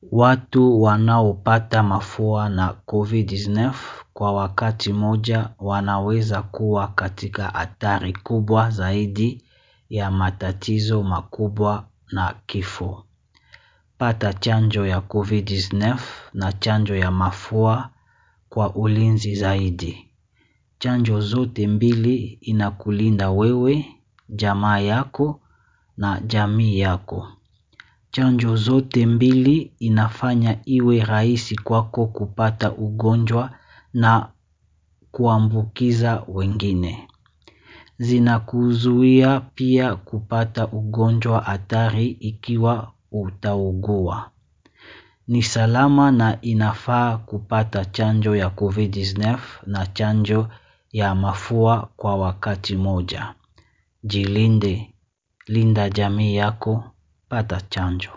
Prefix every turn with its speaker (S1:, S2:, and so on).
S1: Watu wanaopata mafua na COVID-19 kwa wakati moja wanaweza kuwa katika hatari kubwa zaidi ya matatizo makubwa na kifo. Pata chanjo ya COVID-19 na chanjo ya mafua kwa ulinzi zaidi. Chanjo zote mbili inakulinda wewe, jamaa yako na jamii yako. Chanjo zote mbili inafanya iwe rahisi kwako kupata ugonjwa na kuambukiza wengine. Zinakuzuia pia kupata ugonjwa hatari ikiwa utaugua. Ni salama na inafaa kupata chanjo ya COVID-19 na chanjo ya mafua kwa wakati moja. Jilinde, linda jamii yako, pata chanjo.